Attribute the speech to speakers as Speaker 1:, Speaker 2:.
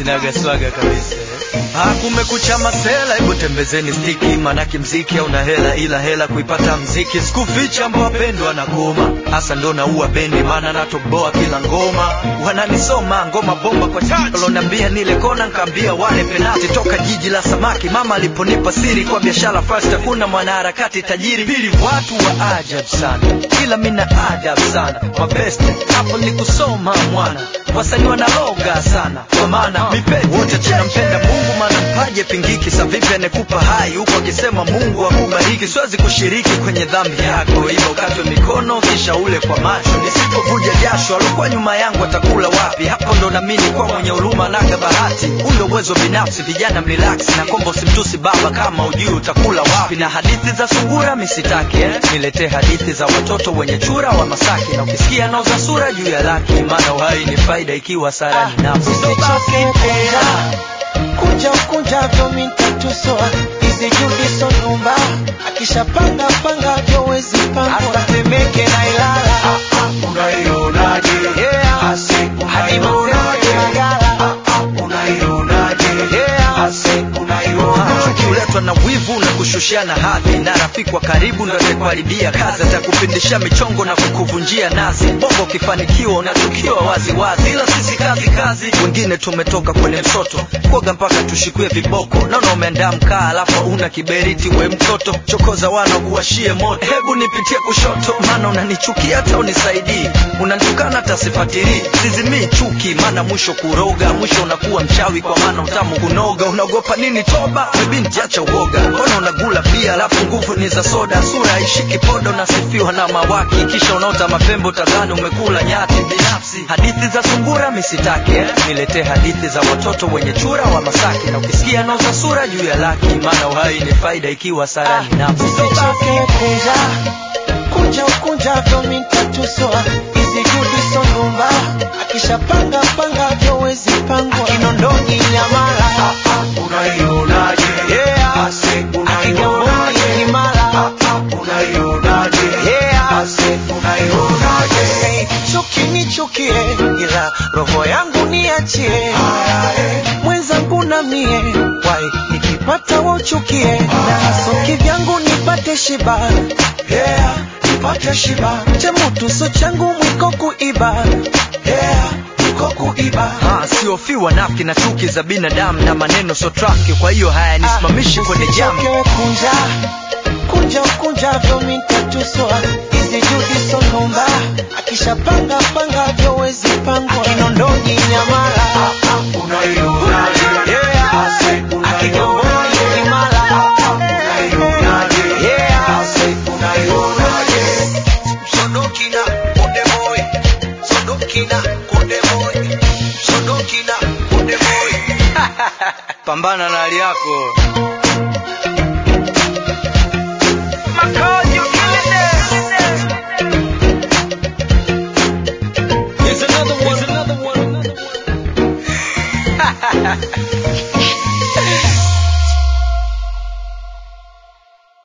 Speaker 1: sinaga swaga kabisa Ah, kumekucha masela, hebu tembezeni stiki, manake mziki hauna hela, ila hela kuipata mziki. Sikuficha mbwa pendwa na goma, hasa ndo naua bendi, maana natoboa kila ngoma. Wananisoma ngoma bomba kwa chachi, waloniambia nile kona, nkaambia wale penati. Toka jiji la samaki, mama aliponipa siri kwa biashara first, hakuna mwanaharakati tajiri. Pili, watu wa ajabu sana, ila mina adabu sana, mabeste hapo ni kusoma mwana, wasanii wanaloga sana, kwa maana mipeti wote tunampenda Mungu maana mpaje pingiki sa vipi anekupa hai huko akisema Mungu akubariki siwezi kushiriki kwenye dhambi yako ila ukatwe mikono kisha ule kwa macho nisipovuja jasho alikuwa nyuma yangu atakula wapi hapo ndo namini kwa mwenye huruma naga bahati huu ndo uwezo binafsi vijana mrelax na kombo usimtusi baba kama ujui utakula wapi na hadithi za sungura misitaki eh? niletee hadithi za watoto wenye chura wa Masaki na ukisikia nauza sura juu ya laki maana uhai ni faida ikiwa sarani nafsi
Speaker 2: Usichoke kunja kunja ukunjavyo mintatusoa hizi judiso nyumba akishapanga panga vyo wezi pangwa atemeke na ilala
Speaker 3: unaionaje
Speaker 2: Yeah.
Speaker 3: Ase,
Speaker 2: hadi
Speaker 3: unaionaje
Speaker 2: Maseno Magala.
Speaker 3: Ah, ah, unaionaje
Speaker 2: Yeah.
Speaker 3: Ase, unaionaje
Speaker 1: kuletwa na wivu na kushushiana hadhi na rafiki wa karibu ndo atakuharibia kazi atakupindisha michongo na kukuvunjia nazi bongo ukifanikiwa unachukiwa wazi wazi ila sisi kazi kazi wengine tumetoka kwenye msoto kuoga mpaka tushikwe viboko naona umeandaa mkaa alafu una kiberiti we mtoto chokoza wana kuwashie moto hebu nipitie kushoto maana unanichukia hata unisaidii unanitukana hata sifatilii sizimii chuki maana mwisho kuroga mwisho unakuwa mchawi kwa maana utamu kunoga unaogopa nini toba binti acha uoga mbona unagula pia alafu nguvu ni za soda sura ishiki podo nasifiwa na mawaki kisha unaota mapembe utadhani umekula nyati binafsi hadithi za sungura misitake eh? niletee hadithi za watoto wenye chura wa masaki na ukisikia nauza sura juu ya laki maana uhai ni faida ikiwa sarani nafsi
Speaker 2: usichoke kunja kunja ukunjavyo mintatusoa hizi judiso nyumba akishapanga panga vyo wezi pangwa akinondoni nyamala
Speaker 3: unaionaje
Speaker 2: Yeah.
Speaker 3: Ase,
Speaker 2: akigamboni
Speaker 3: unaionaje
Speaker 2: imala
Speaker 3: unaionaje
Speaker 2: Yeah.
Speaker 3: Ase, unaionaje
Speaker 2: Hey, chuki nichukie ila roho yangu niachie mwenzangu na mie wai nikipata wauchukie na soki vyangu nipate shiba
Speaker 3: yeah nipate shiba
Speaker 2: chemutuso changu mwiko kuiba
Speaker 3: yeah niko kuiba
Speaker 1: Ah, siofiwa nafki na chuki za binadamu na maneno so trafiki kwa hiyo hayanisimamishi kwenye jamu
Speaker 2: Usichoke kunja kunja ukunjavyo mintatusoa hizi judiso numba akishapanga panga vyo wezi pangwa kinondoni nyamala
Speaker 3: unaionaje
Speaker 2: Yeah.
Speaker 3: Ase,
Speaker 2: akigamboni
Speaker 3: unaionaje
Speaker 2: imala
Speaker 3: unaionaje
Speaker 2: Yeah.
Speaker 3: Ase, unaionaje
Speaker 2: Sodokina Konde Boy Sodokina Konde Boy Sodokina Konde Boy
Speaker 1: pambana na hali yako
Speaker 2: Makali